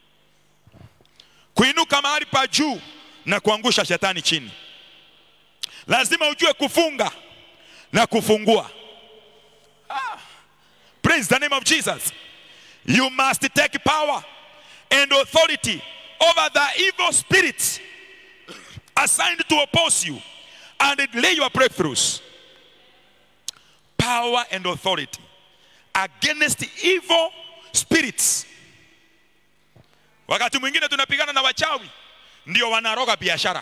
kuinuka mahali pa juu na kuangusha shetani chini. Lazima ujue kufunga na kufungua. Ah. Praise the name of Jesus. You must take power and authority over the evil spirits assigned to oppose you and delay your breakthroughs. Power and authority against evil spirits. Wakati mwingine tunapigana na wachawi, ndio wanaroga biashara,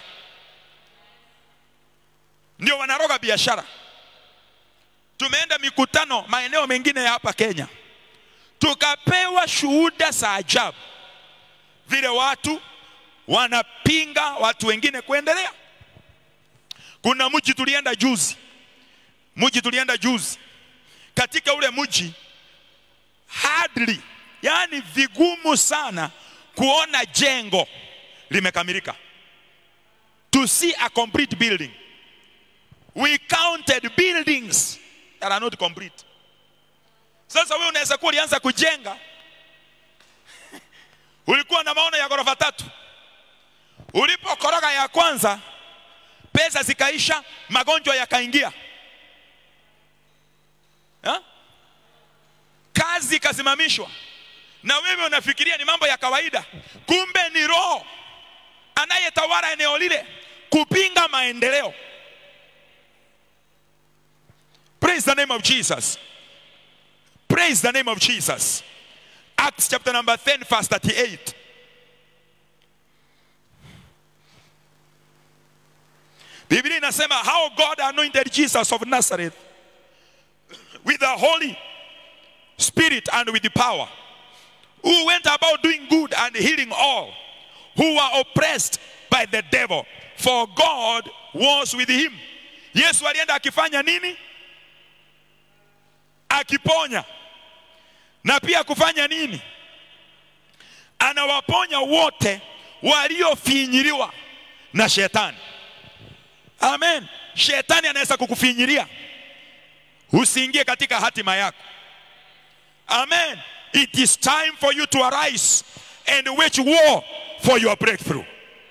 ndio wanaroga biashara. Tumeenda mikutano maeneo mengine ya hapa Kenya, tukapewa shuhuda za ajabu vile watu wanapinga watu wengine kuendelea. Kuna mji tulienda juzi, mji tulienda juzi, katika ule mji hardly, yani vigumu sana kuona jengo limekamilika, to see a complete building. We counted buildings that are not complete. Sasa wewe unaweza kuwa ulianza kujenga ulikuwa na maono ya ghorofa tatu, ulipokoroga ya kwanza, pesa zikaisha, magonjwa yakaingia, ha? kazi ikasimamishwa, na wewe unafikiria ni mambo ya kawaida, kumbe ni roho anayetawala eneo lile kupinga maendeleo. Praise the name of Jesus. Praise the name of Jesus. Acts chapter number 10, verse 38. Biblia inasema how God anointed Jesus of Nazareth with the Holy Spirit and with the power, who went about doing good and healing all who were oppressed by the devil, for God was with him. Yesu alienda akifanya nini? Akiponya na pia kufanya nini? Anawaponya wote waliofinyiliwa na shetani. Amen. Shetani anaweza kukufinyilia usiingie katika hatima yako. Amen. It is time for you to arise and wage war for your breakthrough.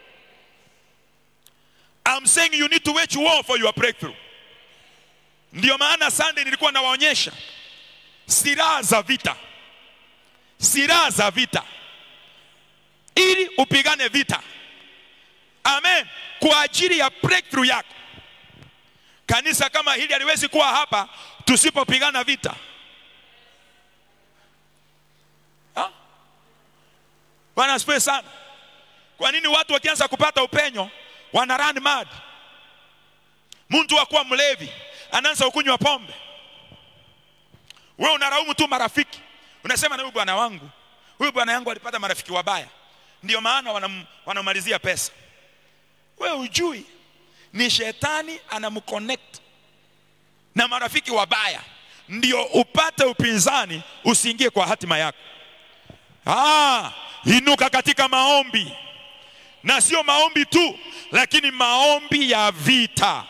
I'm saying you need to wage war for your breakthrough. Ndio maana Sunday nilikuwa nawaonyesha silaha za vita, silaha za vita ili upigane vita. Amen, kwa ajili ya breakthrough yako. Kanisa kama hili haliwezi kuwa hapa tusipopigana vita ha? Bwana asifiwe sana. Kwa nini watu wakianza kupata upenyo wana run mad? Mtu akuwa mlevi anaanza kunywa pombe, wewe unaraumu tu marafiki, unasema na huyu bwana wangu, huyu bwana yangu alipata marafiki wabaya, ndio maana wanam, wanamalizia pesa. Wewe ujui ni shetani anamconnect na marafiki wabaya, ndio upate upinzani, usiingie kwa hatima yako. Ah, inuka katika maombi, na sio maombi tu, lakini maombi ya vita,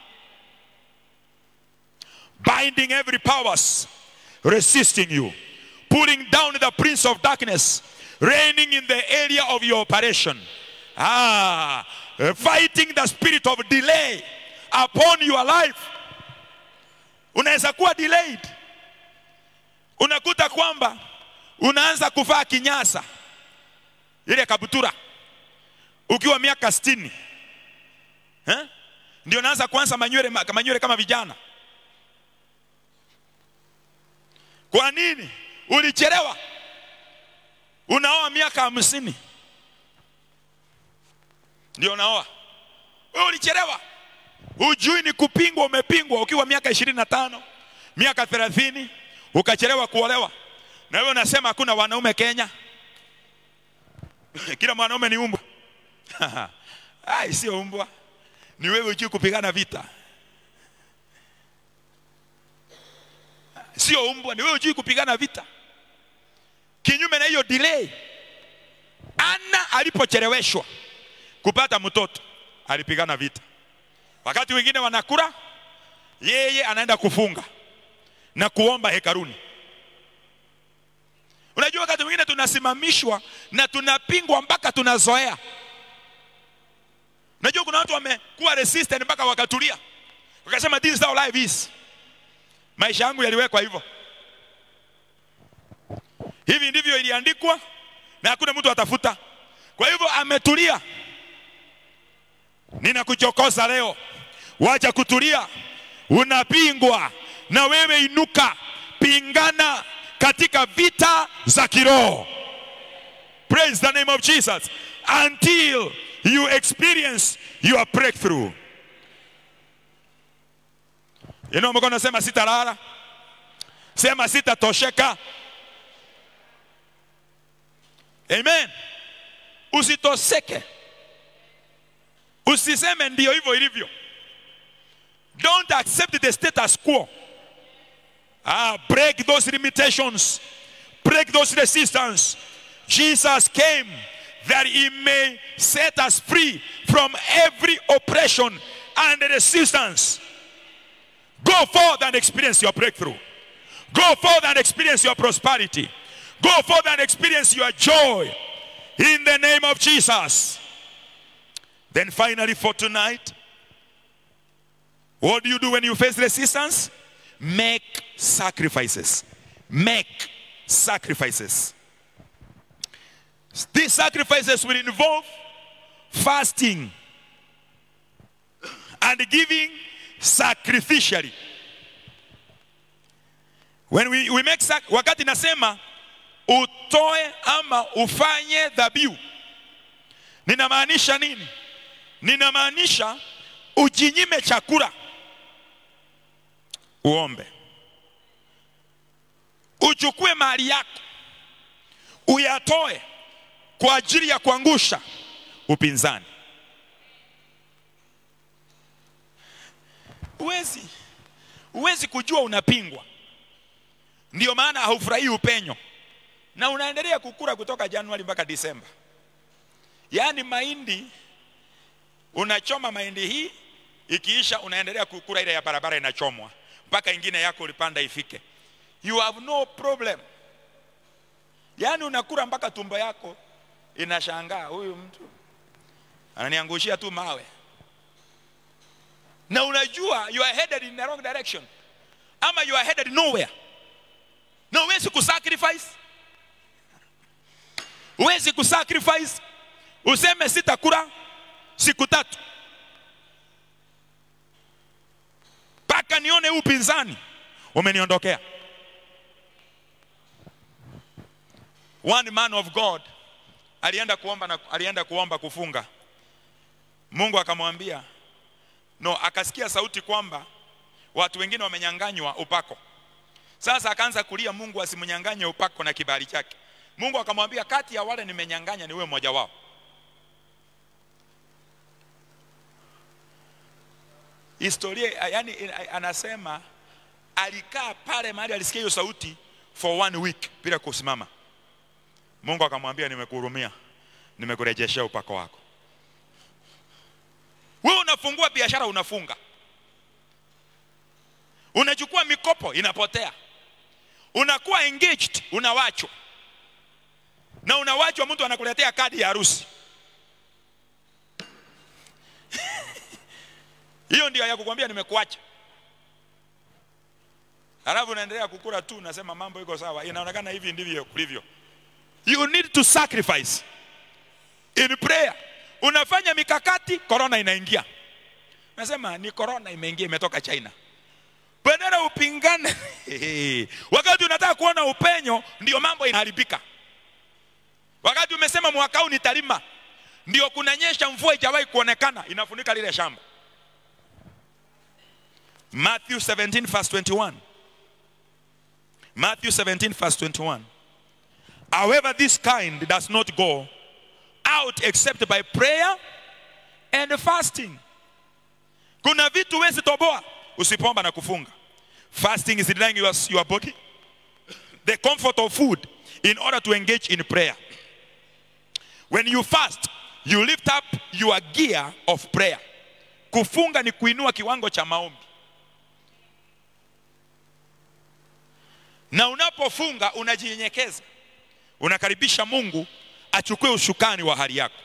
binding every powers resisting you, pulling down the prince of darkness, reigning in the area of your operation. Ah, fighting the spirit of delay upon your life. Unaweza kuwa delayed, unakuta kwamba unaanza kuvaa kinyasa ile kabutura ukiwa miaka sitini eh? ndio unaanza kuanza manywele, manywele kama vijana. Kwa nini? Ulichelewa. Unaoa miaka hamsini ndio unaoa. Wewe ulichelewa, hujui ni kupingwa. Umepingwa ukiwa miaka ishirini na tano miaka thelathini ukachelewa kuolewa, na wewe unasema hakuna wanaume Kenya, kila mwanaume ni umbwa. Ai, sio umbwa, ni wewe hujui kupigana vita. Sio umbwa, ni wewe hujui kupigana vita. Kinyume na hiyo delay, Ana alipocheleweshwa kupata mtoto alipigana vita. Wakati wengine wanakula, yeye anaenda kufunga na kuomba hekaruni. Unajua, wakati mwingine tunasimamishwa na tunapingwa mpaka tunazoea. Unajua, kuna watu wamekuwa resistant mpaka wakatulia, wakasema this is how life is. Maisha yangu yaliwekwa hivyo, hivi ndivyo iliandikwa, na hakuna mtu atafuta. Kwa hivyo ametulia. Ninakuchokoza leo, wacha kutulia. Unapingwa na wewe, inuka, pingana katika vita za kiroho. Praise the name of Jesus until you experience your breakthrough. Inua mkono, sema sitalala, sema sitatosheka. Amen. Usitoseke, usiseme ndio hivyo ilivyo. Don't accept the status quo. Ah, break those limitations, break those resistance. Jesus came that he may set us free from every oppression and resistance. Go forth and experience your breakthrough. Go forth and experience your prosperity. Go forth and experience your joy in the name of Jesus. Then finally, for tonight, what do you do when you face resistance? Make sacrifices. Make sacrifices. These sacrifices will involve fasting and giving sacrificially. When we, we make sac wakati nasema utoe ama ufanye dhabihu, ninamaanisha nini? Ninamaanisha ujinyime chakula, uombe, uchukue mali yako uyatoe kwa ajili ya kuangusha upinzani. Huwezi huwezi kujua unapingwa, ndio maana haufurahii upenyo na unaendelea kukula kutoka Januari mpaka Disemba. Yaani mahindi unachoma mahindi hii, ikiisha unaendelea kukula ile ya barabara inachomwa mpaka ingine yako ulipanda ifike. You have no problem. Yaani unakula mpaka tumbo yako inashangaa, huyu mtu ananiangushia tu mawe, na unajua you are headed in the wrong direction, ama you are headed nowhere, na huwezi kusacrifice, huwezi kusacrifice useme sitakula siku tatu mpaka nione huu upinzani umeniondokea. One man of God alienda kuomba na, alienda kuomba kufunga mungu akamwambia no akasikia sauti kwamba watu wengine wamenyanganywa upako sasa akaanza kulia mungu asimnyanganye upako na kibali chake mungu akamwambia kati ya wale nimenyanganya ni wewe mmoja wao historia yani anasema alikaa pale mahali alisikia hiyo sauti for one week bila kusimama mungu akamwambia nimekuhurumia nimekurejeshea upako wako wewe unafungua biashara unafunga unachukua mikopo inapotea unakuwa engaged unawachwa na unawachwa mtu anakuletea kadi ya harusi hiyo ndio ya kukwambia nimekuacha halafu unaendelea kukula tu unasema mambo iko sawa inaonekana hivi ndivyo kulivyo you need to sacrifice in prayer unafanya mikakati corona inaingia nasema ni corona imeingia imetoka china badala upingane wakati unataka kuona upenyo ndio mambo inaharibika wakati umesema mwaka huu nitalima ndio kunanyesha mvua ijawahi kuonekana inafunika lile shamba matthew 17 verse 21 matthew 17 verse 21 however this kind does not go out except by prayer and fasting kuna vitu wezi toboa usipomba na kufunga fasting is denying your, your body the comfort of food in order to engage in prayer when you fast you lift up your gear of prayer kufunga ni kuinua kiwango cha maombi na unapofunga unajinyenyekeza unakaribisha mungu achukue ushukani wa hali yako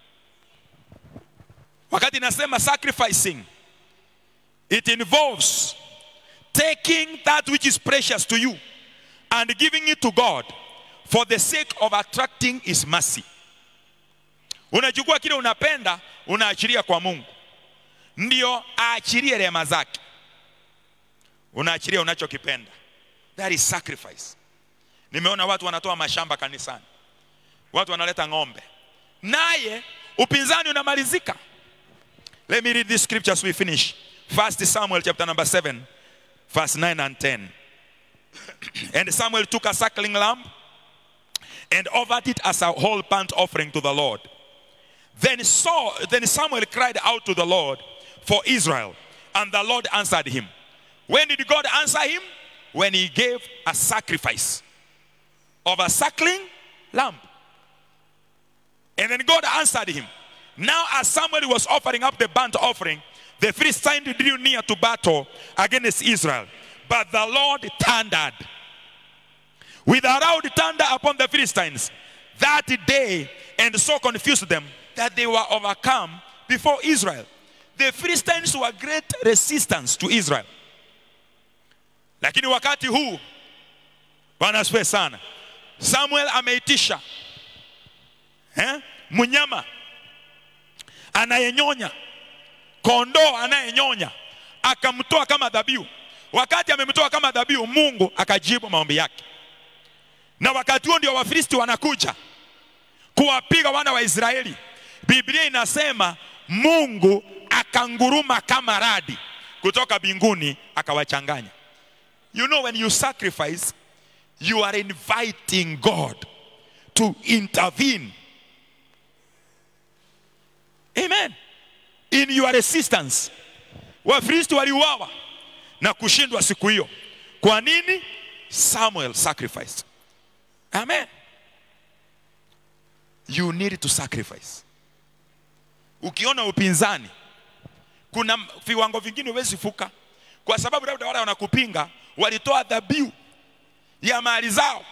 wakati nasema sacrificing it involves taking that which is precious to you and giving it to god for the sake of attracting his mercy unachukua kile unapenda unaachilia kwa mungu ndio aachilie rehema zake unaachilia unachokipenda that is sacrifice nimeona watu wanatoa mashamba kanisani watu wanaleta ng'ombe naye upinzani unamalizika let me read this scripture as we finish first samuel chapter number 7 verse 9 and 10 and samuel took a suckling lamb and offered it as a whole burnt offering to the lord then saw then samuel cried out to the lord for israel and the lord answered him when did god answer him when he gave a sacrifice of a suckling lamb and then god answered him now as samuel was offering up the burnt offering the philistines drew near to battle against israel but the lord thundered with a loud thunder upon the philistines that day and so confused them that they were overcome before israel the philistines were great resistance to israel lakini wakati huu bwana asifiwe sana samuel ameitisha eh? mnyama anayenyonya kondoo anayenyonya akamtoa kama dhabihu wakati amemtoa kama dhabihu mungu akajibu maombi yake na wakati huo ndio wafilisti wanakuja kuwapiga wana wa israeli biblia inasema mungu akanguruma kama radi kutoka mbinguni akawachanganya you know when you sacrifice you are inviting god to intervene amen in your resistance wafilisti waliuawa na kushindwa siku hiyo kwa nini samuel sacrificed amen you need to sacrifice ukiona upinzani kuna viwango vingine huwezi fuka kwa sababu labda wale wanakupinga walitoa dhabihu ya mali zao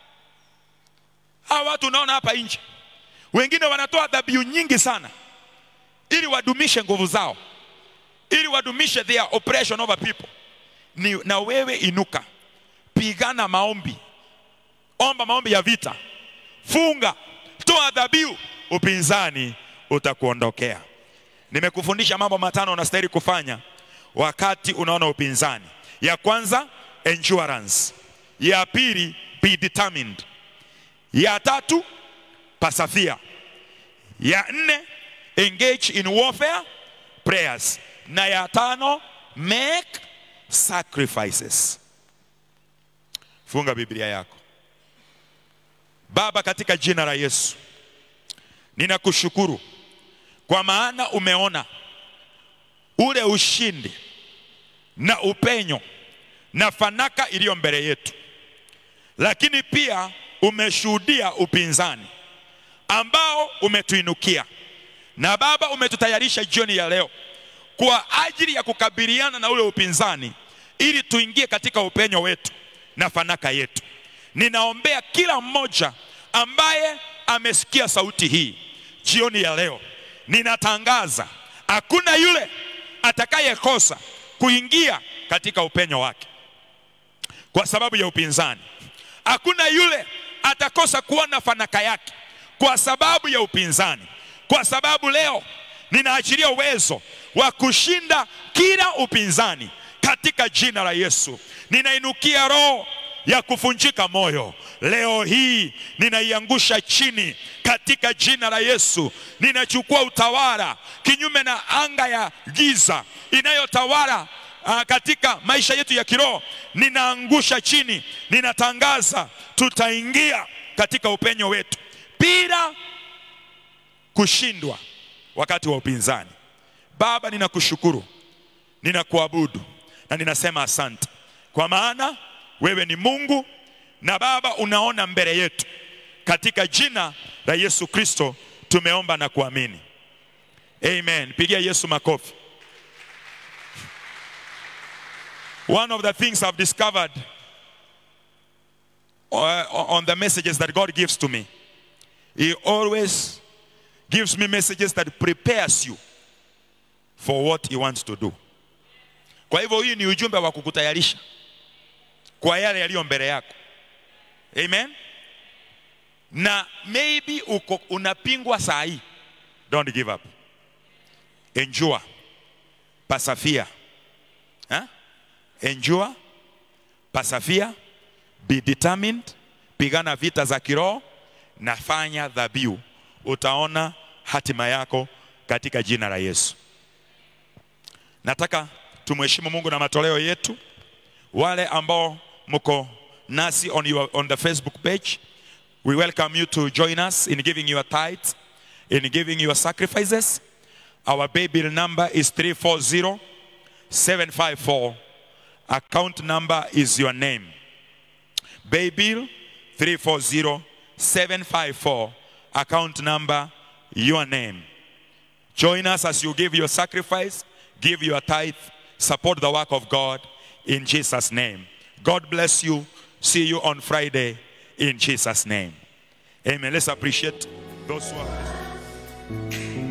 hawa watu unaona hapa nje wengine wanatoa dhabihu nyingi sana ili wadumishe nguvu zao ili wadumishe their oppression over people ni, na wewe inuka pigana maombi omba maombi ya vita funga toa dhabihu upinzani utakuondokea nimekufundisha mambo matano unastahili kufanya wakati unaona upinzani ya kwanza endurance ya pili be determined ya tatu persevere. Ya nne, engage in warfare prayers. Na ya tano, make sacrifices. Funga Biblia yako. Baba, katika jina la Yesu, ninakushukuru kwa maana umeona ule ushindi na upenyo na fanaka iliyo mbele yetu, lakini pia umeshuhudia upinzani ambao umetuinukia, na Baba umetutayarisha jioni ya leo kwa ajili ya kukabiliana na ule upinzani, ili tuingie katika upenyo wetu na fanaka yetu. Ninaombea kila mmoja ambaye amesikia sauti hii jioni ya leo, ninatangaza hakuna yule atakayekosa kuingia katika upenyo wake kwa sababu ya upinzani. Hakuna yule atakosa kuona fanaka yake kwa sababu ya upinzani, kwa sababu leo ninaachilia uwezo wa kushinda kila upinzani katika jina la Yesu. Ninainukia roho ya kuvunjika moyo leo hii, ninaiangusha chini katika jina la Yesu. Ninachukua utawala kinyume na anga ya giza inayotawala uh, katika maisha yetu ya kiroho, ninaangusha chini. Ninatangaza tutaingia katika upenyo wetu bila kushindwa wakati wa upinzani. Baba, ninakushukuru, ninakuabudu na ninasema asante, kwa maana wewe ni Mungu na Baba unaona mbele yetu. Katika jina la Yesu Kristo tumeomba na kuamini, amen. Pigia Yesu makofi. One of the things I've discovered uh, on the messages that God gives to me, He always gives me messages that prepares you for what He wants to do. Kwa hivyo hii ni ujumbe wa kukutayarisha kwa yale yaliyo mbele yako. Amen. Na maybe uko unapingwa saa hii. Don't give up. Endure. Persevere. Huh? Endure. Persevere. Be determined. Pigana vita za kiroho na fanya dhabihu. Utaona hatima yako katika jina la Yesu. Nataka tumheshimu Mungu na matoleo yetu. Wale ambao mko nasi on, your, on the Facebook page, we welcome you to join us in giving your tithes, in giving your sacrifices. Our baby number is 340 754. Account number is your name. Baybill 340 754. Account number, your name. Join us as you give your sacrifice, give your tithe, support the work of God in Jesus' name. God bless you. See you on Friday in Jesus' name. Amen. Let's appreciate those who are.